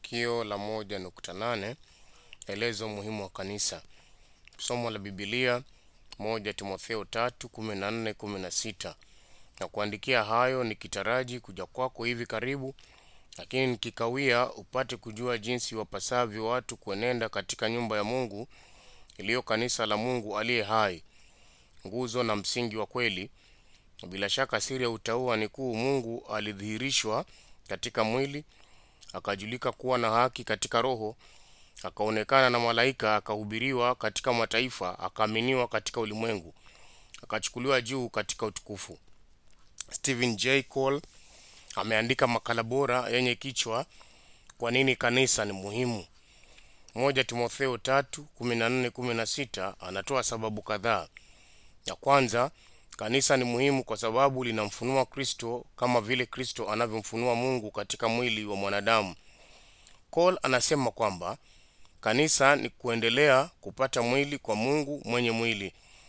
Tukio la moja nukta nane elezo muhimu wa kanisa. Somo la Biblia moja Timotheo tatu kumi na nne kumi na sita na kuandikia hayo nikitaraji kuja kwako hivi karibu, lakini nikikawia upate kujua jinsi wapasavyo watu kuenenda katika nyumba ya Mungu iliyo kanisa la Mungu aliye hai, nguzo na msingi wa kweli. Bila shaka siri ya utauwa ni kuu. Mungu alidhihirishwa katika mwili, akajulika kuwa na haki katika roho, akaonekana na malaika, akahubiriwa katika mataifa, akaaminiwa katika ulimwengu, akachukuliwa juu katika utukufu. Stephen J. Cole ameandika makala bora yenye kichwa kwa nini kanisa ni muhimu. Moja Timotheo tatu kumi na nne kumi na sita anatoa sababu kadhaa. Ya kwanza, kanisa ni muhimu kwa sababu linamfunua Kristo kama vile Kristo anavyomfunua Mungu katika mwili wa mwanadamu. Cole anasema kwamba kanisa ni kuendelea kupata mwili kwa Mungu mwenye mwili.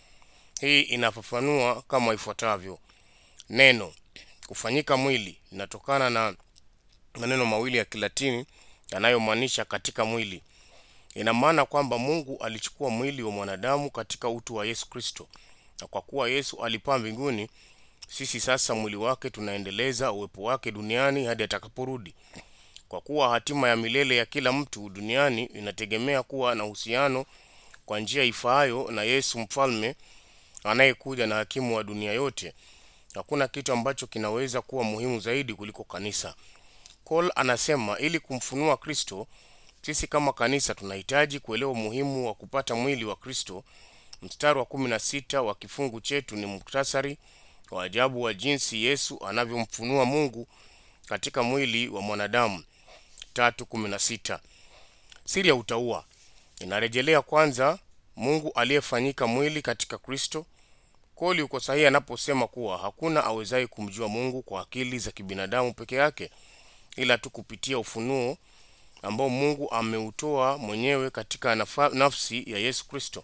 Hii inafafanua kama ifuatavyo: neno kufanyika mwili linatokana na maneno mawili ya Kilatini yanayomaanisha katika mwili. Ina maana kwamba Mungu alichukua mwili wa mwanadamu katika utu wa Yesu Kristo, na kwa kuwa Yesu alipaa mbinguni, sisi sasa mwili wake tunaendeleza uwepo wake duniani hadi atakaporudi. Kwa kuwa hatima ya milele ya kila mtu duniani inategemea kuwa na uhusiano kwa njia ifaayo na Yesu mfalme anayekuja na hakimu wa dunia yote, hakuna kitu ambacho kinaweza kuwa muhimu zaidi kuliko kanisa. Cole anasema ili kumfunua Kristo, sisi kama kanisa tunahitaji kuelewa umuhimu wa kupata mwili wa Kristo. Mstari wa kumi na sita wa kifungu chetu ni muktasari wa ajabu wa jinsi Yesu anavyomfunua Mungu katika mwili wa mwanadamu. tatu kumi na sita. Siri ya utauwa inarejelea kwanza Mungu aliyefanyika mwili katika Kristo. Koli uko sahihi anaposema kuwa hakuna awezaye kumjua Mungu kwa akili za kibinadamu peke yake, ila tu kupitia ufunuo ambao Mungu ameutoa mwenyewe katika nafa, nafsi ya Yesu Kristo.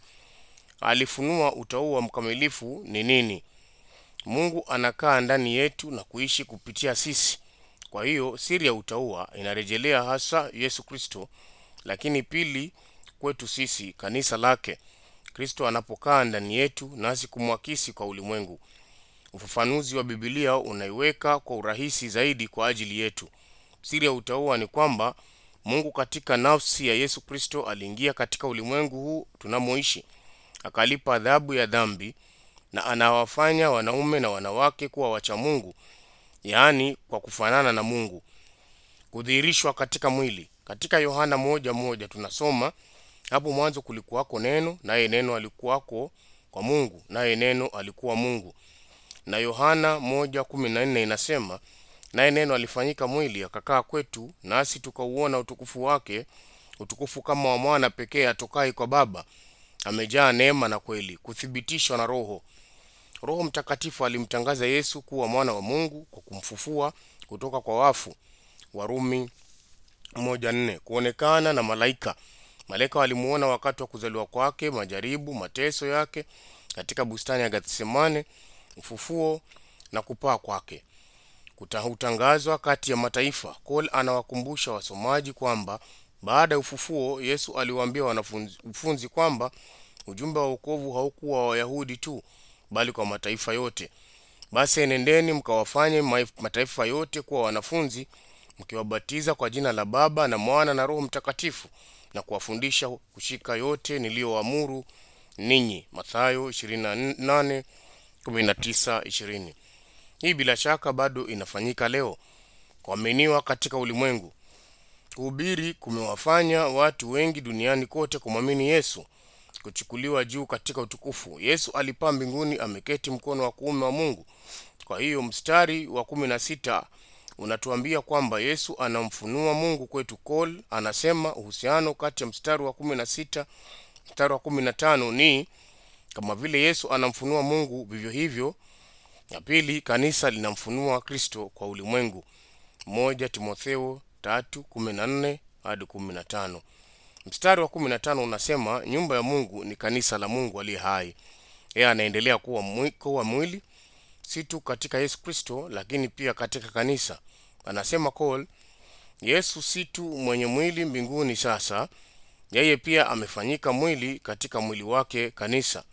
Alifunua utauwa mkamilifu ni nini. Mungu anakaa ndani yetu na kuishi kupitia sisi. Kwa hiyo siri ya utauwa inarejelea hasa Yesu Kristo, lakini pili kwetu sisi kanisa lake, Kristo anapokaa ndani yetu nasi kumwakisi kwa ulimwengu. Ufafanuzi wa Biblia unaiweka kwa urahisi zaidi kwa ajili yetu. Siri ya utauwa ni kwamba Mungu katika nafsi ya Yesu Kristo aliingia katika ulimwengu huu tunamoishi, akalipa adhabu ya dhambi na anawafanya wanaume na wanawake kuwa wacha Mungu, yaani kwa kufanana na Mungu. Kudhihirishwa katika mwili. Katika Yohana moja moja tunasoma hapo mwanzo kulikuwako neno, naye neno alikuwako kwa Mungu, naye neno alikuwa Mungu. Na Yohana moja kumi na nne inasema naye neno alifanyika mwili akakaa kwetu, nasi tukauona utukufu wake, utukufu kama wa mwana pekee atokaye kwa Baba, amejaa neema na kweli. Kuthibitishwa na Roho. Roho Mtakatifu alimtangaza Yesu kuwa mwana wa Mungu kwa kumfufua kutoka kwa wafu. Warumi moja nne. Kuonekana na malaika. Malaika walimuona wakati wa kuzaliwa kwake, majaribu, mateso yake katika bustani ya Gethsemane, ufufuo na kupaa kwake. Kutangazwa kati ya mataifa. Cole anawakumbusha wasomaji kwamba baada ya ufufuo Yesu aliwaambia wanafunzi kwamba ujumbe wa wokovu haukuwa wa Wayahudi tu bali kwa mataifa yote. Basi enendeni mkawafanye mataifa yote kuwa wanafunzi, mkiwabatiza kwa jina la Baba na Mwana na Roho Mtakatifu, na kuwafundisha kushika yote niliyoamuru ninyi. Mathayo 28 19 20. Hii bila shaka bado inafanyika leo. Kuaminiwa katika ulimwengu. Kuhubiri kumewafanya watu wengi duniani kote kumwamini Yesu. Kuchukuliwa juu katika utukufu. Yesu alipaa mbinguni, ameketi mkono wa kuume wa Mungu. Kwa hiyo mstari wa kumi na sita unatuambia kwamba Yesu anamfunua Mungu kwetu. Cole anasema uhusiano kati ya mstari wa kumi na sita mstari wa kumi na tano ni kama vile Yesu anamfunua Mungu, vivyo hivyo na pili, kanisa linamfunua Kristo kwa ulimwengu. Moja Timotheo tatu kumi na nne hadi kumi na tano. Mstari wa kumi na tano unasema nyumba ya Mungu ni kanisa la Mungu aliye hai. Yeye anaendelea kuwa mwi, kuwa mwili si tu katika Yesu Kristo, lakini pia katika kanisa. Anasema Cole, Yesu si tu mwenye mwili mbinguni sasa, yeye pia amefanyika mwili katika mwili wake kanisa.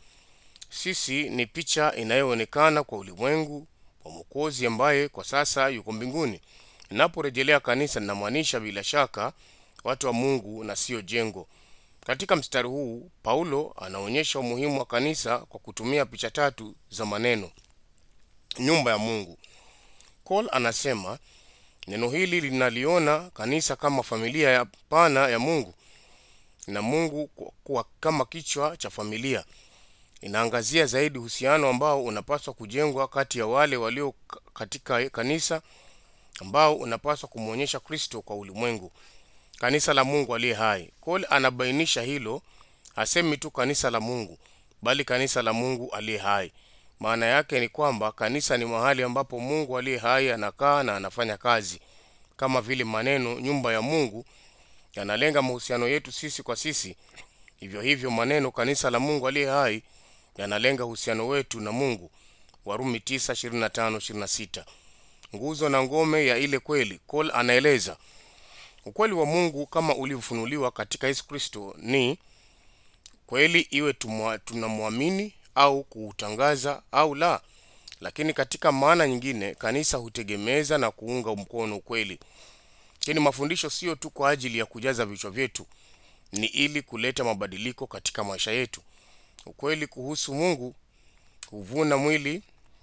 Sisi ni picha inayoonekana kwa ulimwengu wa Mwokozi ambaye kwa sasa yuko mbinguni. Ninaporejelea kanisa, ninamaanisha bila shaka watu wa Mungu na siyo jengo. Katika mstari huu Paulo anaonyesha umuhimu wa kanisa kwa kutumia picha tatu za maneno nyumba ya Mungu. Cole anasema neno hili linaliona kanisa kama familia ya pana ya Mungu na Mungu kuwa kama kichwa cha familia. Inaangazia zaidi uhusiano ambao unapaswa kujengwa kati ya wale walio katika kanisa ambao unapaswa kumwonyesha Kristo kwa ulimwengu, kanisa la Mungu aliye hai. Cole anabainisha hilo, hasemi tu kanisa la Mungu, bali kanisa la Mungu aliye hai. Maana yake ni kwamba kanisa ni mahali ambapo Mungu aliye hai anakaa na anafanya kazi. Kama vile maneno nyumba ya Mungu yanalenga mahusiano yetu sisi kwa sisi, hivyo hivyo maneno kanisa la Mungu aliye hai yanalenga uhusiano wetu na Mungu. Warumi 9:25-26. Nguzo na ngome ya ile kweli. Cole anaeleza ukweli wa Mungu kama ulivyofunuliwa katika Yesu Kristo ni kweli, iwe tunamwamini au kuutangaza au la. Lakini katika maana nyingine, kanisa hutegemeza na kuunga mkono ukweli. Lakini mafundisho sio tu kwa ajili ya kujaza vichwa vyetu, ni ili kuleta mabadiliko katika maisha yetu. Ukweli kuhusu Mungu huvuna mwili,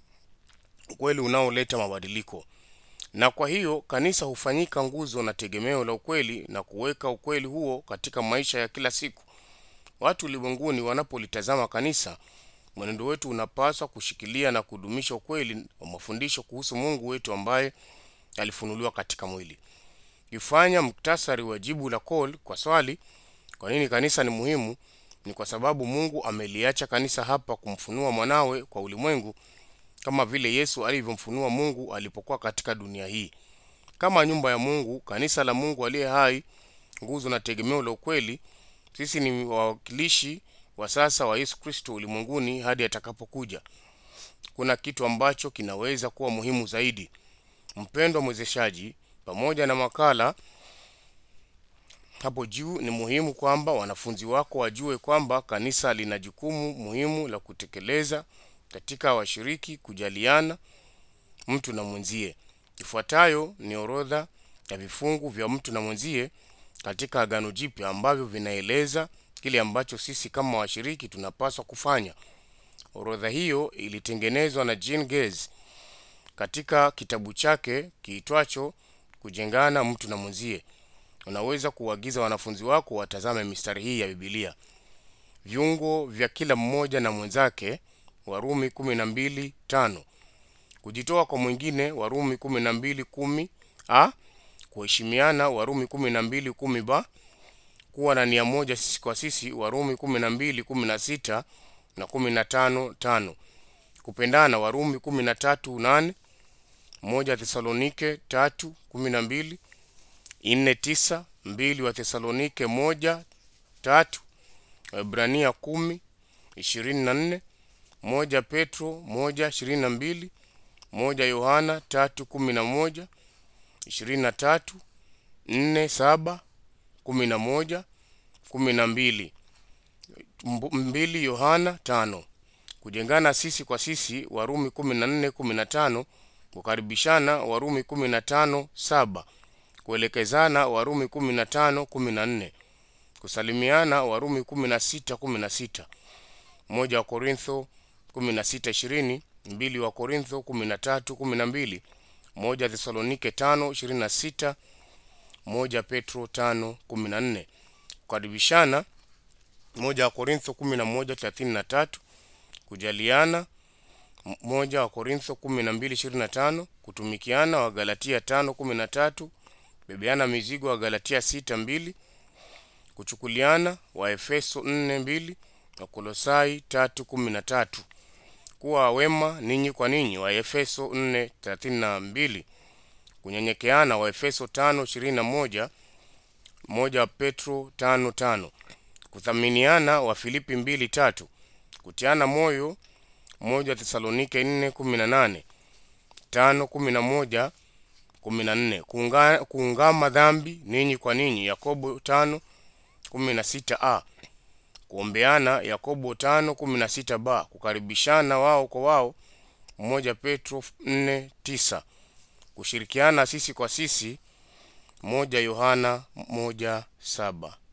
ukweli unaoleta mabadiliko. Na kwa hiyo kanisa hufanyika nguzo na tegemeo la ukweli na kuweka ukweli huo katika maisha ya kila siku. Watu ulimwenguni wanapolitazama kanisa, mwenendo wetu unapaswa kushikilia na kudumisha ukweli wa mafundisho kuhusu Mungu wetu ambaye alifunuliwa katika mwili. Kifanya muktasari wa jibu la Cole kwa swali kwa nini kanisa ni muhimu, ni kwa sababu Mungu ameliacha kanisa hapa kumfunua mwanawe kwa ulimwengu kama vile Yesu alivyomfunua Mungu alipokuwa katika dunia hii. Kama nyumba ya Mungu, kanisa la Mungu aliye hai, nguzo na tegemeo la ukweli, sisi ni wawakilishi wa sasa wa Yesu Kristo ulimwenguni hadi atakapokuja. Kuna kitu ambacho kinaweza kuwa muhimu zaidi. Mpendwa mwezeshaji, pamoja na makala hapo juu, ni muhimu kwamba wanafunzi wako wajue kwamba kanisa lina jukumu muhimu la kutekeleza katika washiriki kujaliana mtu na mwenzie. Ifuatayo ni orodha ya vifungu vya mtu na mwenzie katika Agano Jipya ambavyo vinaeleza kile ambacho sisi kama washiriki tunapaswa kufanya. Orodha hiyo ilitengenezwa na Jean Gez katika kitabu chake kiitwacho Kujengana mtu na mwenzie. Unaweza kuagiza wanafunzi wako watazame mistari hii ya Biblia. Viungo vya kila mmoja na mwenzake, Warumi 12:5. Kujitoa kwa mwingine, Warumi 12:10 a kuheshimiana, Warumi 12:10 ba kuwa na nia moja sisi kwa sisi, Warumi 12:16 na 15:5. Kupendana, Warumi 13:8 moja Thesalonike 3:12 nne tisa mbili wa Thesalonike moja tatu Waebrania kumi ishirini na nne moja Petro moja ishirini na mbili moja Yohana tatu kumi na moja ishirini na tatu nne saba kumi na moja kumi na mbili mbili Yohana tano kujengana sisi kwa sisi Warumi kumi na nne kumi na tano kukaribishana Warumi kumi na tano saba kuelekezana Warumi 15 14, kusalimiana Warumi 16 16, moja wa Korintho 16 20, mbili wa Korintho 13 12, moja Thesalonike 5 26, moja Petro 5 14, kukaribishana moja wa Korintho 11 33, kujaliana moja wa Korintho 12 25, kutumikiana wa Galatia 5 13 bebeana mizigo wa Galatia sita mbili, kuchukuliana wa Efeso nne mbili na Kolosai tatu kumi na tatu, kuwa wema ninyi kwa ninyi wa Efeso nne thelathini na mbili, kunyenyekeana wa Efeso tano ishirini na moja moja wa Petro tano tano, kuthaminiana wa Filipi mbili tatu, kutiana moyo moja Thesalonike nne kumi na nane tano kumi na moja kumi na nne kuunga, kuungama dhambi ninyi kwa ninyi Yakobo tano kumi na sita a kuombeana Yakobo tano kumi na sita b kukaribishana wao kwa wao moja Petro nne tisa kushirikiana sisi kwa sisi moja Yohana moja saba